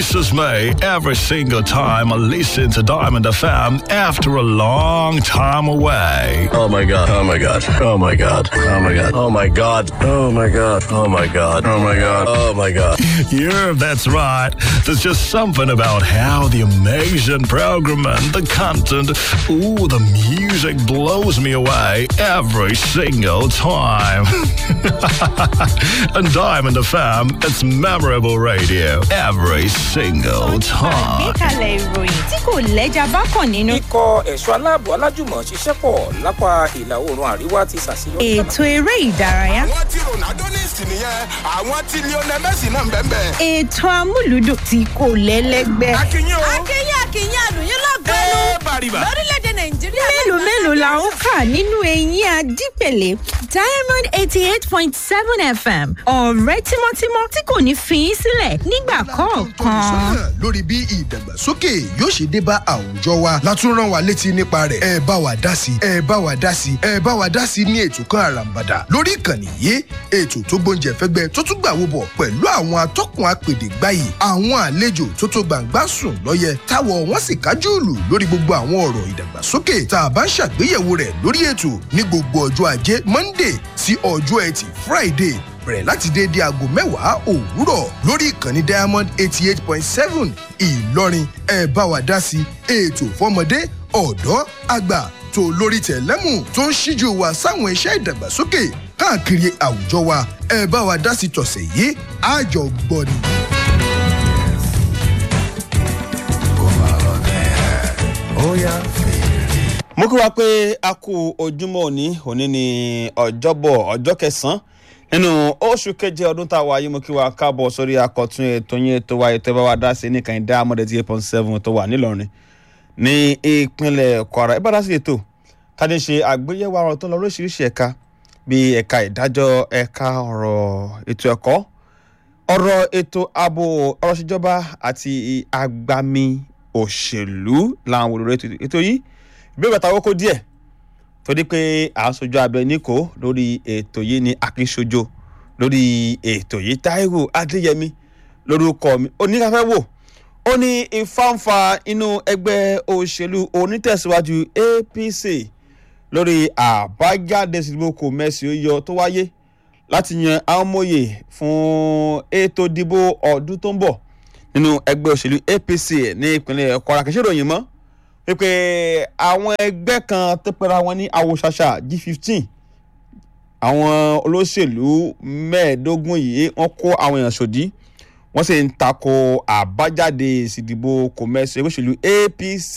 releases me every single time I listen to Diamond FM after a long time away. Oh my god. Oh my god. Oh my god. Oh my god. Oh my god. Oh my god. Oh my god. Oh my god. Oh my god. Yeah, that's right. There's just something about how the amazing program and the content, ooh, the music blows me away every single time. and Diamond FM, it's memorable radio every single time. àgbékalẹ̀ ìròyìn tí kò lẹ́jà bá kàn nínú. ikọ̀ ẹ̀ṣọ́ aláàbò alájùmọ̀ ṣiṣẹ́ pọ̀ lápá ìlà oòrùn àríwá ti ṣàṣeyọrí. ètò eré ìdárayá. àwọn tí ronaldo ní ìsìn nìyẹn àwọn tí lionel messi náà ń bẹ́ẹ̀ bẹ́ẹ̀. ètò amúlùdùn tí kò lẹ́lẹ́gbẹ́. akínyìn o. akínyìn akínyìn àlùyìn lọ́gọ́nù ẹ bàrìbà. lórílẹ̀‐èdè nàìjíríà. mélòó mélòó la ó kà nínú eyín adípèlé diamond eighty eight point seven fm ọ̀rẹ́ tímọ́tímọ́ tí kò ní fi í sílẹ̀ nígbà kọ̀ọ̀kan. sọ́nà lórí bí ìdàgbàsókè yóò ṣe dé bá àwùjọ wa látún rán wa létí nípa rẹ̀ ẹ bá wa dá sí ẹ bá wa dá sí ẹ bá wa dá sí ní ètò kan àràǹbàdà lórí ìkànnì yìí ètò tó gbóúnjẹ fẹ́gbẹ́ tó tún gbà wo bọ̀ pẹ̀lú àwọn atọ́kùn apèdè gbáyì àwọn àlejò tó tó gbàǹgbà sùn lọ́yẹ táwọ̀ wọ́n sì kájú ìlú lórí gbogbo àwọn ọ̀rọ̀ ìdàgbàsókè tá a bá ń ṣàgbéyẹ̀wò rẹ̀ lórí ètò ní gbogbo ọjọ́ ajé monday sí ọjọ́ ẹtì friday bẹ̀rẹ̀ láti déédé aago mẹ́wàá òwúrọ̀ lórí ìkànnì diamond eighty eight point seven ìlọrin ẹ bá wa dá sí ètò fọmọdé ọ̀dọ́ àgbà tó lórí tẹ̀lẹ́mù tó ń ṣíjú wa sáwọn iṣẹ́ ìdàgbàsókè káàkiri àwùjọ wa ẹ bá wa dá sí tọ̀sẹ̀ yìí àjọ gbọ́ni. mo kí wa pé a kú ojúmọ́ òní òní ní ọjọ́bọ̀ ọjọ́ kẹsàn-án nínú oṣù keje ọdún tá a wáyé mo kí wa káàbọ̀ sórí akọ̀tún ètò yín ètò wa ètò ìbáwá dá sí nìkan ìdá amọ̀dé eight point seven tó wà nílọrin ní ìpínlẹ̀ kwara ìbára sí ètò tàdé ṣe àgbéyẹ̀wò àwọn tó ń lọ lóríṣiríṣi ẹ̀ka bíi ẹ̀ka ìdájọ́ ẹ̀ka ọ̀rọ̀ ètò ẹ̀kọ́ ọ̀rọ̀ ètò ààbò ọ̀rọ̀ ìṣèjọba àti agbami òṣèlú làwọn olùrẹ́ ètò yìí ìbéèrè àtàwọn kó díẹ̀ torí pé à ń sojú abẹ níkò lórí ètò yìí ní akínsojo lórí ètò yìí táíwò adéyẹmí lórúkọ mi oníkàfẹ́ wò ó ní ìfáǹfà inú ẹgbẹ́ òṣèlú onítẹ̀síwájú apc lórí àbájáde ìdìbò kò mẹ́sì ó yọ tó wáyé láti yan àwọn mòye fún ètò ìdìbò ọdún tó ń bọ̀ nínú ẹgbẹ́ òṣèlú apc ní ìpínlẹ̀ kwara kìí ṣe ìròyìn mọ́ pípé àwọn ẹgbẹ́ kan tó pera wọn ní àwòṣàṣà g fifteen àwọn olóṣèlú mẹ́ẹ̀ẹ́dógún yìí wọ́n kó àwọn èèyàn sòdí wọ́n sì ń tako àbájáde ìsìdìbò kòmẹ́sì ẹgbẹ́ òṣèlú apc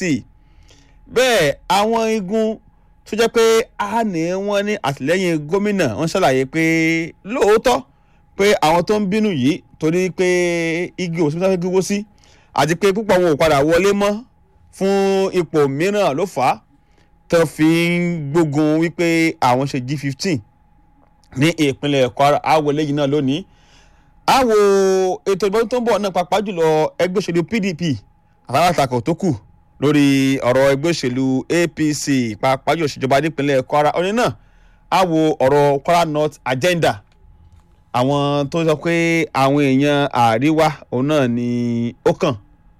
bẹ́ẹ̀ àwọn igun tó jẹ́ pé a ní wọ́n ní àtìlẹ́yìn gómìnà wọ́n ṣàlàyé pé lóòótọ́ pé àwọn tó ń bínú yìí torí pé igi òsínbó fẹ́ gbígbó sí àti pé púpọ̀ wọn ò padà wọlé mọ́ fún ipò mìíràn ló fà á tó fi ń gbógun wípé àwọn ṣe g fifteen ní ìpínlẹ̀ kwara àwọ̀ eléyìí náà lónìí àwọ̀ ètò ìbọn tó ń bọ̀ náà pàápàá jùlọ ẹgbẹ́ òṣèlú pdp àtàwọn àtakò tó kù lórí ọ̀rọ̀ ẹgbẹ́ òṣèlú apc pàápàá jùlọ ìṣèjọba nípínlẹ̀ kwara ọ̀nì náà àwọ̀ ọ̀rọ̀ kwara north agenda àwọn tó sọ pé àwọn èèyàn àríwá òun náà ni ó kàn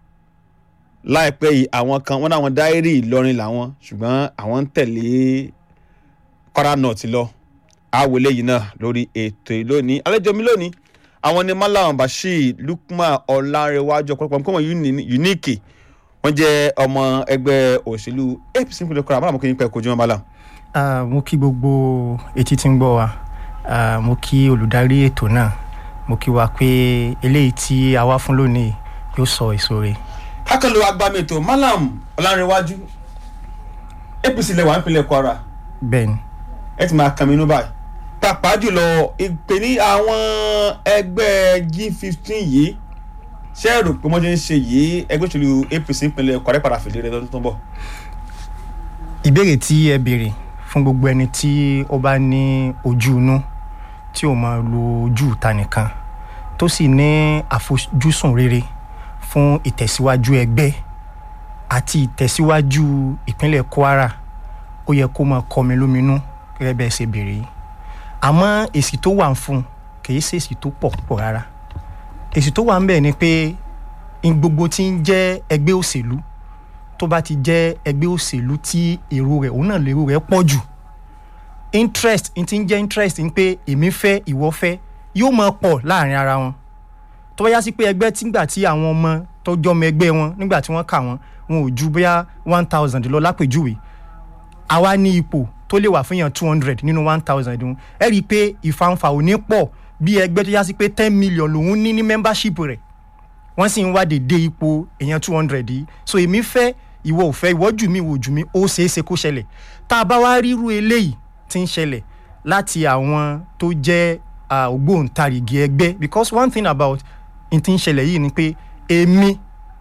láìpẹ́ yìí àwọn kan wọ́n náwọn dáírì ìlọrin làwọn ṣùgbọ́n àwọn ń tẹ̀lé kwara north lọ àwọ̀ eléyìí náà lórí ètò ìlónìí àlejò mi lónìí àwọn ni malam bashir lukman ọlárẹwájú ọ̀pọ̀lọpọ̀ nǹkan wọn unique wọ́n jẹ́ ọmọ ẹgbẹ́ òṣèlú apc nípínlẹ̀ kwara malam kò ní pẹ́ kojú wọn malam. Ah, mo kí gbogbo etí tí ń gbọ́ wa Ah, mo kí olùdarí ètò náà mo kí wa pé eléyìí tí a wá fún lónìí yóò sọ èso rẹ̀. kákànlò agbámẹ́tò malam ọlárẹwájú apc lẹ́wà nípínlẹ̀ kwara bẹ́ẹ̀ni ẹ ti máa kàn mí inú báyìí pàápàá jùlọ ìpè ní àwọn ẹgbẹ́ g fifteen yìí ṣé ẹ rò pé wọ́n ṣe ń ṣe yìí ẹgbẹ́ òṣèlú apc ìpínlẹ̀ kwara padà fìdí rẹ lọ́dún tó ń bọ̀. ìbéèrè tí ẹ béèrè fún gbogbo ẹni tí ó bá ní ojú inú tí ò máa lo ojú ìta nìkan tó sì ní àfojúsùn rere fún ìtẹ̀síwájú ẹgbẹ́ àti ìtẹ̀síwájú ìpínlẹ̀ kwara ó yẹ kó máa kọmi lóminú gẹ́gẹ́ bẹ́ẹ̀ ṣe béèrè yìí àmọ́ èsì tó wà ń fún un kì í ṣe èsì tó pọ̀ púpọ̀ rárá èsì tó wà ń bẹ̀ ni pé in gbogbo tí ń jẹ́ ẹgbẹ́ òṣèlú tó bá ti jẹ́ ẹgbẹ́ òṣèlú tí èrò rẹ̀ òun náà lérò rẹ̀ pọ̀ jù interest n ti ń jẹ́ interest ń pé èmi fẹ́ ìwọ fẹ́ yóò máa pọ̀ láàrin ara wọn tó bá yá sí pé ẹgbẹ́ tígbà tí àwọn ọmọ tó jọmọ ẹgbẹ́ wọn nígbà tí wọ́n kà wọ́n wọn ò ju bóyá one thousand lọ lápèjúwe àwa ní ipò tó lè wà fún yàn two hundred nínú one thousand ọ̀hún ẹ rí i pé ìfanfà ò ní pọ̀ bí ẹgbẹ́ tó yá sí pé ten million lòún ní ní membership rẹ̀ wọ́n sì ń wá dédé ipò èèyàn two hundred yìí so èmi fẹ́ ìwọ ò fẹ́ ìwọ jù mí ìwọ jù mí ó ṣeé ṣe kó ṣẹlẹ̀ tá a bá wá ríru eléyìí tí ń ṣẹlẹ̀ láti àwọn tó jẹ́ ah, ògbóǹtarìgì ẹgbẹ́ because one thing about n tí ń ṣẹlẹ̀ yìí ni pé èmi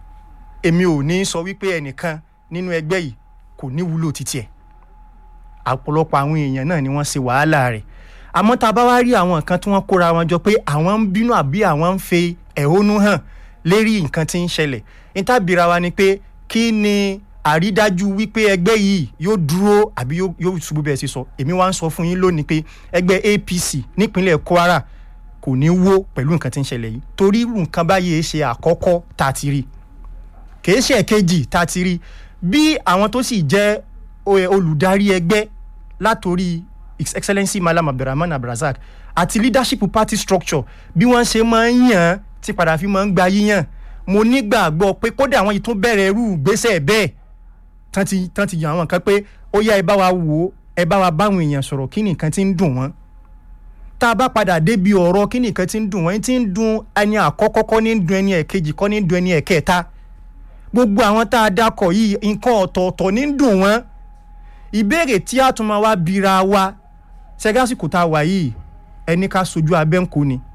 èmi ò ní sọ wípé ẹnìkan nínú ẹgbẹ́ yìí kò ní wúlò títí ẹ̀ ọ̀pọ̀lọpọ̀ àwọn èèyàn náà ni wọ́n ṣe wàhálà rẹ̀ àmọ́ tá a bá wá rí àwọn nǹkan tí wọ́n kóra wọn jọ pé àwọn ń bínú àbí àwọn ń fe ẹ̀hónú hàn lérí nǹkan tí ń ṣẹlẹ̀ nítàbíra wa ni pé kí ni àrídájú wípé ẹgbẹ́ yìí yóò dúró àbí yóò yóò ṣubú bẹ́ẹ̀ sí sọ èmi wá ń sọ fún yín lónìí pé ẹgbẹ́ apc nípínlẹ̀ kwara kò ní wó pẹ̀lú nǹkan tí ń ṣẹlẹ̀ yìí torí irú nǹkan báyìí ṣe àkọ́kọ́ tá a ti rí kìí ṣe ẹ̀kejì tá a ti rí bí àwọn tó sì jẹ́ o- olùdarí ẹgbẹ́ látòrí his excellency malam abdulrahman abdulrasaq àti leadership party structure bí wọ́n ṣe máa ń yàn án tí padà fi máa ń gba yíyàn mo nígbàgbọ́ pé kódà àwọn yìí tún bẹ̀rẹ̀ irú ìgbésẹ̀ bẹ́ẹ̀ tán ti tán ti yàn àwọn kan pé ó yá ẹ bá wa wò ó ẹ bá wa báwọn èèyàn sọ̀rọ̀ kí nìkan ti ń dùn wọ́n tá a bá padà débi ọ̀rọ̀ kí nìkan ti ń dùn wọ́n ti ń dùn ẹni àkọ́kọ́ kọ́ ní dùn ẹni ẹ̀kejì kọ́ ní dùn ẹni ẹ̀kẹta gbogbo àwọn tá a dákọ̀ yìí nǹkan ọ̀tọ̀ọ̀tọ̀ ní dùn wọ́n ìbéèrè tí a tún máa wá bira wa ṣẹ́gásìkò tá a wà yìí ẹni ká sojú abẹ́ǹkó ni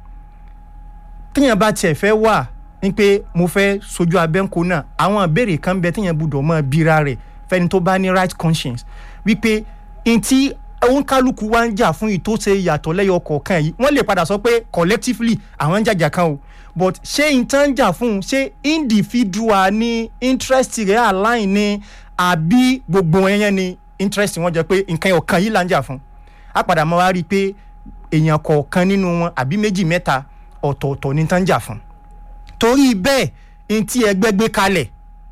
tíyẹn bá tiẹ̀ fẹ́ wà ní pé mo fẹ́ sojú abẹ́ǹkó náà àwọn ìbéèrè kan bẹ tíyẹn gbúdọ̀ mọ́ bira rẹ̀ fẹ́ni tó bá ní right conscience wípé ntí òǹkálùkù wa ń jà fún ìtòsí ìyàtọ̀ lẹ́yọ kọ̀ọ̀kan yìí wọ́n lè padà sọ pé collectively àwọn ń jàjà kan o but ṣé nǹkan ń jà fún un ṣé individual ní interest rẹ̀ align ni àbí gbogbo ẹyẹn ni interest wọn jẹ pé nǹkan ọ̀kan yìí là ń jà fún a padà máa wá rí i pé èèyàn kọ̀ọ̀kan nínú wọn àbí méjì mẹ́ta ọ̀tọ̀ọ̀tọ̀ ní tán jà fún torí bẹ́ẹ̀ n tí ẹgbẹ́ gbé kalẹ̀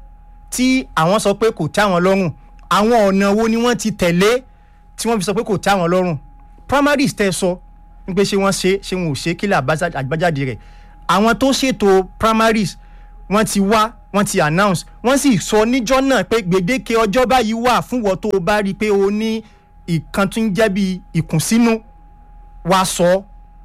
tí àwọn sọ pé kò tẹ́ àwọn lọ́rùn àwọn ọ̀nà wo ni wọ́n ti tẹ̀lé tí wọ́n fi sọ pé kò tẹ́ àwọn lọ́rùn primaries tẹ́ sọ ń pé ṣé wọ́n ṣe ṣé wọn ò ṣe kílẹ̀ àgbájáde rẹ̀ àwọn tó ṣètò primaries wọ́n ti wá wọ́n ti announce wọ́n sì sọ níjọ́ náà pé gbèdéke ọjọ́ báyìí wà fún wọ́n tó o bá rí i pé o ní ìkan tó ń jẹ́ bí ìkùnsínú wa sọ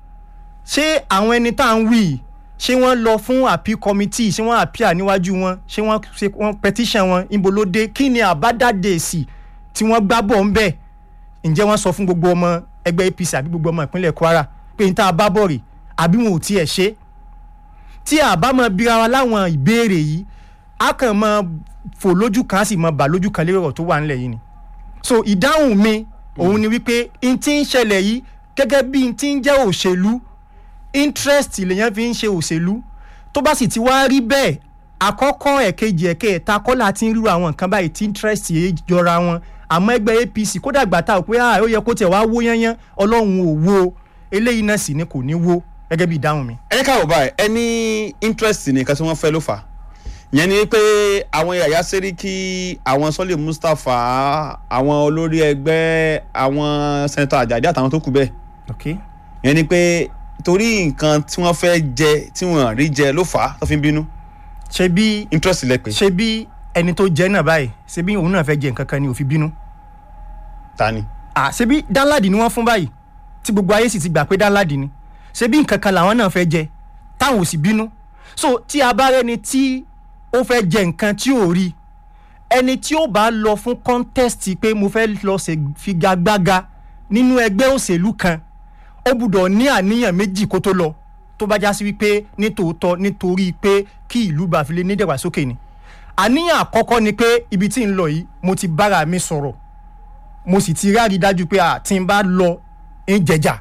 ṣé àwọn ẹni tá à ń wí yìí ṣé wọ́n lọ fún appeal committee ṣé wọ́n appeal níwájú wọn ṣé wọ́n ṣe wọ́n petition wọn ibo ló dé kí ni àbádáde èsì tí wọ́n gbá bọ̀ ń bẹ̀ ǹjẹ́ wọ́n sọ fún gbogbo ọmọ ẹgbẹ́ apc àbí gbogbo ọmọ ìpínlẹ̀ kwara pé n tá a bá bọ̀ rè àbí wọn ò tiẹ̀ ṣe tí a bá mọ bíra wa láwọn ìbéèrè yìí a kàn mọ fò lójú kan á sì mọ bà lójú kan lérò ọ̀rọ̀ tó wà nílẹ̀ yìí ni so ìdáhùn mi òun ni wípé n ti ń ṣẹlẹ̀ yìí gẹ́gẹ́ bí n ti ń jẹ́ òṣèlú interest lèyàn fi ń ṣe òṣèlú tó bá sì ti wá rí bẹ́ẹ̀ àkọ́kọ́ ẹ̀kejì ẹ̀kẹta kọ́lá ti ń ríru àwọn nǹkan báyìí tí interest yìí jọra wọn àmọ́ ẹgbẹ́ apc kódà gbà tá ò pé ó yẹ kó tẹ̀ wá wó yányán ọlọ́run ò wo eléyìí náà sì ni kò ní wó gẹ́gẹ́ bí ìdáhùn mi. ẹ káwọ báyìí ẹ ní interest nìkan tí wọ́n fẹ́ ló fà yẹn ni pé àwọn yàyà sẹ́ríkì àwọn sọ́lé mustapha àwọn olórí ẹgbẹ́ àwọn sẹ́nitọ́ àjàdí àtàwọn tó kù bẹ́ẹ̀ okay. yẹn ni pé torí nǹkan tí wọ́n fẹ́ jẹ tí wọ́n rí jẹ ló fà á tó fi ń bínú ṣe bí interest lẹ pé ṣe bí ẹni tó jẹ náà báyìí ṣe bí òun náà fẹ́ jẹ nǹkan kan ni ò fi bínú. ta ni. à ṣe bí dánládì ni wọ́n fún báyìí tí gbogbo ayé sì ti gbà pé dánládì ni ṣe bí nǹkan kan làwọn náà fẹ́ jẹ táwọn ò sì bínú so tí a bá rẹni tí ó fẹ́ jẹ nǹkan tí ò rí ẹni tí ó bá lọ fún contest pé mo fẹ́ lọ ṣe figagbága nínú ẹgbẹ́ òṣèlú kan ó gbúdọ̀ ní àníyàn méjì kó tó lọ tó bá já sí wípé nítòótọ́ nítorí pé kí ìlú bá fi lè ní ìdàgbàsókè ni àníyàn àkọ́kọ́ ni pé ibi tí ń lọ yìí mo ti bára mi sọ̀rọ̀ mo sì ti rárí dájú pé àti ń bá lọ ń jẹjà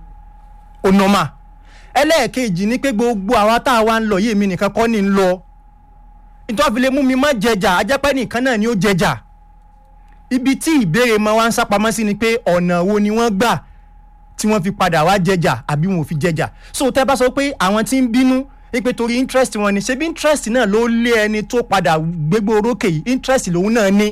ó nọ́mà ẹlẹ́ẹ̀kejì ni pé gbogbo àwa tá a wá ń lọ yìí mi nìkan kọ́ ni ń lọ nítorí fi lè mú mi má jẹjà ajẹ́pẹ́ nìkan náà ni ó jẹjà ibi tí ìbéèrè máa wá ń sápamọ́ sí ni pé ọ̀nà wo ni wọ́n gbà tí wọ́n fi padà wá jẹjà àbí wọn ò fi jẹjà so tẹ́ bá sọ pé àwọn tí ń bínú wípé torí interest wọn ni ṣebí interest náà ló lé ẹni tó padà gbégbó orókè yìí interest lòun náà ní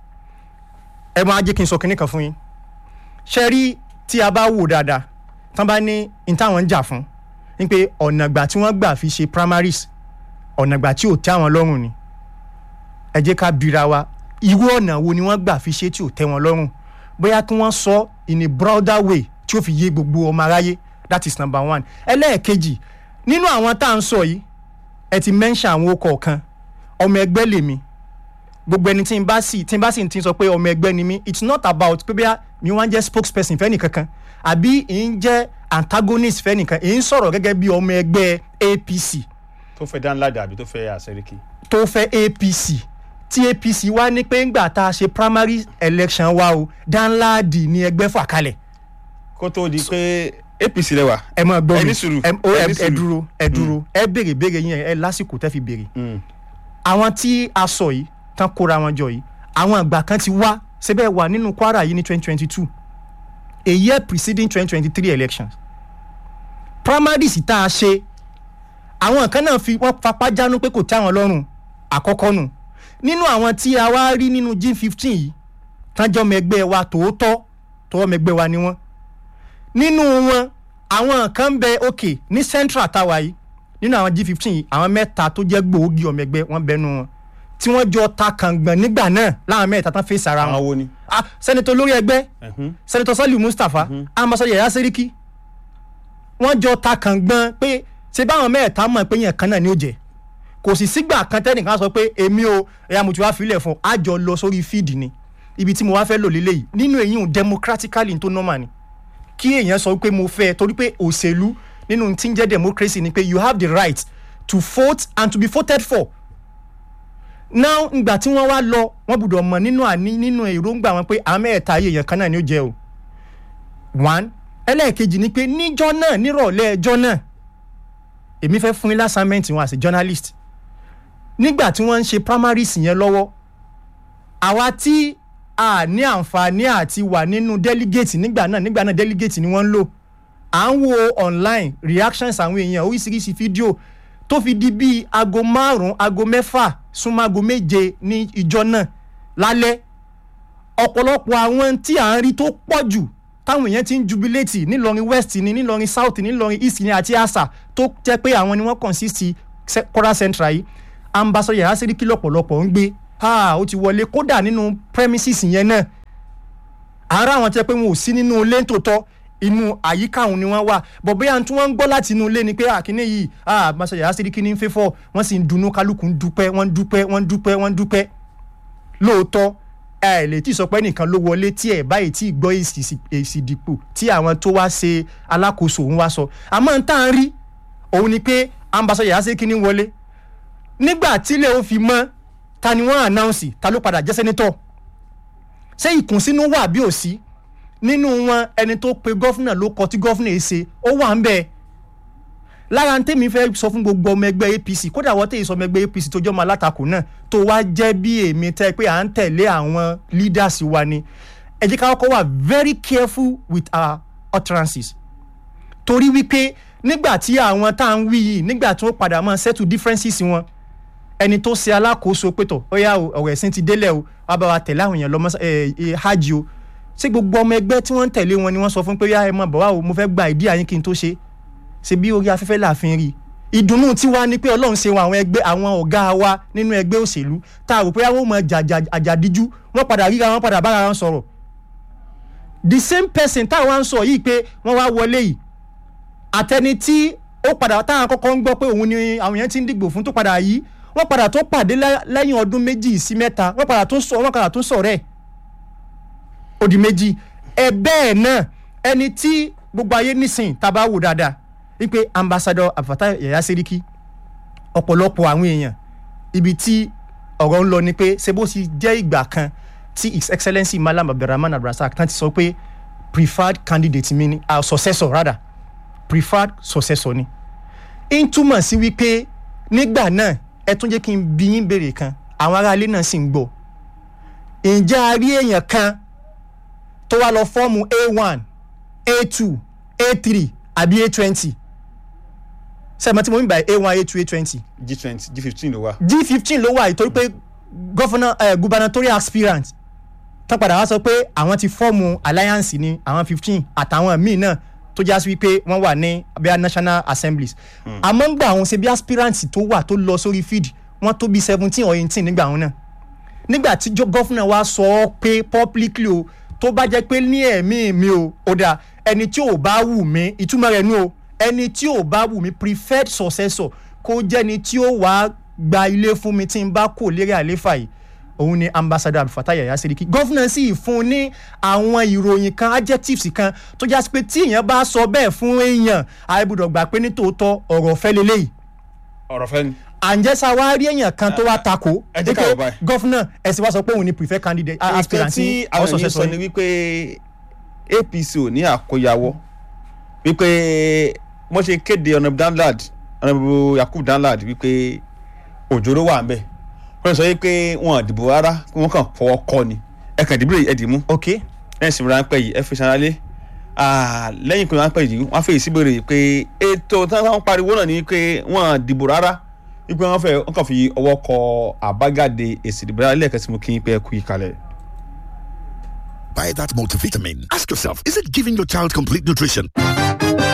ẹ máa jẹ́ kí n sọ kinní kan fún yín ṣe rí tí a bá wò dáadáa tán bá ní n táwọn ń jà fún ni pé ọ̀nà ìgbà tí wọ́n gbà fi ṣe primaries ọ̀nà ìgbà tí ò tẹ́ àwọn lọ́rùn ni ẹ jẹ́ ká bira wa irú ọ̀nà wo ni wọ́n gbà fi ṣe tí ò tẹ́ wọn lọ́rùn bóyá kí wọ́n sọ in a broader way tí ó fi yé gbogbo ọmọ aráyé that is number one ẹlẹ́ẹ̀kejì nínú àwọn tá à ń sọ yìí ẹ ti mention àwọn okọ̀ kan ọmọ ẹgbẹ́ lèmi gbogbo ẹni tí n bá sì tí n bá sì ti sọ pé ọmọ ẹgbẹ́ ni mí it's not about pé bóyá mi wá ń jẹ́ spokesperson fẹ́ nìkankan àbí ì ń jẹ́ antagonist fẹ́ nìkan ì ń sọ̀rọ̀ gẹ́gẹ́ bí ọmọ ẹgbẹ́ apc tó fẹ́ dánládà àbí tó fẹ́ àṣẹríkì. tó fẹ́ apc tí apc wá ní pé ńgbà tá a ṣe primary election wa o danladi ní ẹgbẹ́ fà kalẹ̀ kó tó di pé apc lẹwà. ẹ mọ gbọ́ ẹ ní mi sùúrù, ẹ ó- ẹ ní ẹ- ẹ sùúrù. dúró ẹ dúró ẹ béèrè béèrè yín ẹ lásìkò tẹ́ fi béèrè àwọn tí a sọ yìí tán kóra wọn jọ yìí àwọn àgbà kan ti wá síbẹ̀ wà nínú kwara yìí ní twenty twenty two a year preceding twenty twenty three elections primaries tá a ṣe àwọn kan náà fi wọ́n fapá jánu pé kò tẹ́ àwọn lọ́rùn àkọ́kọ́ nù nínú àwọn tí a wá rí nínú g fifteen yìí tánjọ́ mẹgbẹ́ wa tòótọ́ tọwọ́ mẹgbẹ́ wa ni wọ́n nínú wọn àwọn kan ń bẹ òkè ní central tower yìí nínú àwọn g fifteen yìí àwọn mẹ́ta tó jẹ́ gbòógì ọmọ ẹgbẹ́ wọn bẹnu wọn tí wọ́n jọ ta kàngbọ̀n nígbà náà láwọn mẹ́ta tán fèsì ara wọn. àwọn wo ni. ah sẹ́nitọ́ lórí ẹgbẹ́ sẹ́nitọ́ sọ́lì mustapha amọ̀sọ́ yẹ̀yà sẹ́ríkì wọ́n jọ ta kàngbọ̀n pé ṣé báwọn mẹ́ta mọ̀ pé yẹn kan náà ni ó jẹ́ kò sì sígbà kan tẹ́nìkan sọ pé èmi o ẹ̀yà mo ti wá filẹ̀ fún a jọ lọ sórí fíìdì ni ibi tí mo wá fẹ́ lò lélẹ̀ yìí nínú èyí ò democratically tó normal ni kí èèyàn sọ pé mo fẹ́ torí pé òṣèlú nínú tí ń jẹ́ democracy ni pé you have the right to vote and to be voted for now ngbà tí wọ́n wá lọ wọ́n gbọ́dọ̀ mọ̀ nínú àní nínú èròǹgbà wọn pé àwọn mẹ́ẹ̀ta ayé èèyàn kan náà ni ó jẹ́ o one ẹlẹ́ẹ̀kejì ni pé níjọ́ náà nírọ̀lẹ́ ẹjọ́ náà èmi fẹ́ fún yín lásàmẹ́ǹtì wọn as a journalist nígbà tí wọ́n ń ṣe primaries yẹn lọ́wọ́ àwa tí a ní àǹfààní àti wà nínú delegate nígbà náà nígbà náà delegate ni wọ́n ń lò à ń wo online reactions àwọn èèyàn oríṣiríṣi fídíò tó fi di bíi aago márùn-ún aago mẹ́fà súnmọ́ aago méje ní ìjọ náà lálẹ́ ọ̀pọ̀lọpọ̀ àwọn tí à ń rí tó pọ̀ jù táwọn èèyàn ti ń jubilate nílọrin west ni nílọrin south ni nílọrin east ni àti asa tó jẹ́ pé àwọn ni wọ́n consist se- kora central yìí ambassador yàrá sẹ́ríkì lọ́pọ̀lọpọ̀ ń gbé ah, ó ti wọlé kódà nínú premises yẹn náà ara àwọn tí wọ́n pé wọn ò sí nínú ilé tòótọ́ inú àyíká òun ni wọ́n wà bọ̀ bóyá tí wọ́n ń gbọ́ láti inú ilé ni pé àkíní yìí ambassador yàrá sẹ́ríkì ní fẹ́fọ́ wọ́n sì ń dunnú kálukú ń dúpẹ́ wọ́n ń dúpẹ́ wọ́n ń dúpẹ́ wọ́n ń dúpẹ́ lóòótọ́ ẹ lè tí ì sọ pé nìkan ló wọlé tí ẹ báyìí tí ì gbọ́ èsì sì- èsì ìdìpò tí àwọn tó wá ṣe alákòóso òun wá sọ àmọ́ n tá à ń rí òun ni pé ambassador yàrá sẹ́ríkì ní wọlé nígbà tílẹ̀ ó fi mọ́ ta ni wọ́n ànáùnsì ta ló padà jẹ́ sẹ́nitọ̀ ṣé ìkùnsínú wà bí ò sí nínú wọn ẹni tó pe gọ́fúnà ló kọ tí gọ́fúnà yìí ṣe ó wà ń bẹ́ẹ̀ lára ń tèmi fẹ́ sọ fún gbogbo ọmọ ẹgbẹ́ apc kódà wọ́n tẹ̀yìn sọ ọmọ ẹgbẹ́ apc tó jọ́ ọmọ alátakò náà tó wá jẹ́ bí èmi tẹ́ pé à ń tẹ̀lé àwọn leaders wa ni ẹ jẹ́ ká kọ́kọ́ wà very careful with our utterances torí wípé nígbà tí àwọn tá à ń wí yìí nígbà tí wọ́n padà máa settle differences wọn ẹni tó ṣe alákòóso pétọ̀ ó yá o ọ̀rọ̀ ẹ̀sìn ti délẹ̀ o wàá bá wa tẹ̀lé àwọn èèyàn lọ mọ́sá- ẹ̀, ẹ̀, hajj o ṣé gbogbo ọmọ ẹgbẹ́ tí wọ́n ń tẹ̀lé wọn ni wọ́n sọ fún pé yá ẹ mọ̀ bọ̀ wá o mo fẹ́ gba ìdí àyín kí n tó ṣe ṣe bí orí afẹ́fẹ́ láàfin rí ìdùnnú tiwa ni pé ọlọ́run ṣe wọn àwọn ẹgbẹ́ àwọn ọ̀gá wa nínú ẹgbẹ́ òṣèlú tá a rò pé àwọn ọmọ àjàdíjú wọ́n padà ríra wọn padà bára wọn sọ̀rọ̀ the same person táwọn ń sọ yìí pé wọ́n wá wọlé yìí àtẹni tí ó padà táwọn kọ́kọ́ ń gbọ́ pé òun ni àwọn yẹn ti ń dìgbò fún tó padà yìí wọ́n padà tó pàdé lẹ́- lẹ́yìn ọdún méjì sí mẹ́ta wọ́n padà tó sọ wọ́n padà tó sọ̀rẹ́ ó di méjì ẹ bẹ́ẹ̀ náà ẹni tí gbogbo ayé nísìn tá a bá wò dáadáa wípé ambassador abdulfatah yaya seriki ọ̀pọ̀lọpọ̀ àwọn èèyàn ibi tí ọ̀rọ̀ ń lọ ni pé ṣé bó ti jẹ́ ìgbà kan tí his excellency malam abdulrahman abdulrasaq tán ti sọ pé preferred candidate mi ni uh, successor rather preferred successor ni ń túmọ̀ sí wípé nígbà náà ẹ tún jẹ́ kí n bí yín béèrè kan àwọn aráalé náà sì ń gbọ́ ǹjẹ́ a rí èèyàn kan tó wá lọ fọ́ọ̀mù a one a two a three àbí a twenty sẹ́mi tí mo ń bá a one a two a twenty g twenty g fifteen ló wà. g fifteen ló wà yìí torí pé governor eh, gubernatorial aspirant tán padà wá sọ pé àwọn ti fọ́ọ̀mù alliance ní àwọn fifteen àtàwọn míì náà tó já sí wípé wọ́n wà ní abia national assemblies àmọ́ ń gbà àwọn ṣe bí aspirant tó wà tó lọ sórí field wọ́n tó bí seventeen or eighteen nígbà wọn náà nígbà tí gọ́fúnà wa sọ ọ́ pé publicly o tó bá jẹ́ pé ní ẹ̀mí mi o ó dáa ẹni tí ò bá wù mí ìtumọ̀ rẹ̀ nù o ẹni tí ò bá wù mí preferred successor kó jẹ́ni tí ó wàá gba ilé fún mi tí n bá kò lérí àléfà yìí òun ni ambassador abdulfatah yaya seriki gọ́fúnà sì fún ní àwọn ìròyìn kan adjectives kan tó jásí pé tí èèyàn bá sọ bẹ́ẹ̀ fún èèyàn àìbùdọ̀ gbà pé ní tòótọ́ ọ̀rọ̀ fẹ́ lélẹ́yìí ọ̀rọ̀ fẹ́ ni. àǹjẹ́sà wa rí èèyàn kan tó wá takò ẹ jẹ́ ká wò báyìí. gọ́fúnà ẹ̀sìn wa sọ pé òun ni prefer candidate nǹkan aspirant tí àwọn ènìyàn sọ ni wípé apc ò ní àkóyawọ́ wípé wọ́n ṣe kéde ọ̀nàbù danlad ọ̀nàbù yakub danlad wípé òjòrò wà ń bẹ̀ wọ́n sọ wípé wọn ò dìbò rárá pé wọ́n kàn fọwọ́ kọ́ ni ẹ kàn dìbò ẹ dì mú ok lẹ́yìn sinmi ráńpẹ́ yìí ẹ fi sanra-lé lẹ́yìn ìpinnu ráńpẹ́ yìí wọ́n á fèyí síbèrè pé ètò táwọn pariwo náà ni pé wọ́n ò dìbò rárá wípé wọ́n fẹ́ wọ́n kàn fi ọwọ́ kọ àbájáde èsì ìdìbò rárá lẹ́ẹ̀kan tí mo kí n pẹ́ kú ìkàlẹ̀. Buy that multivitamin. Ask yourself, is it giving your child complete nutrition?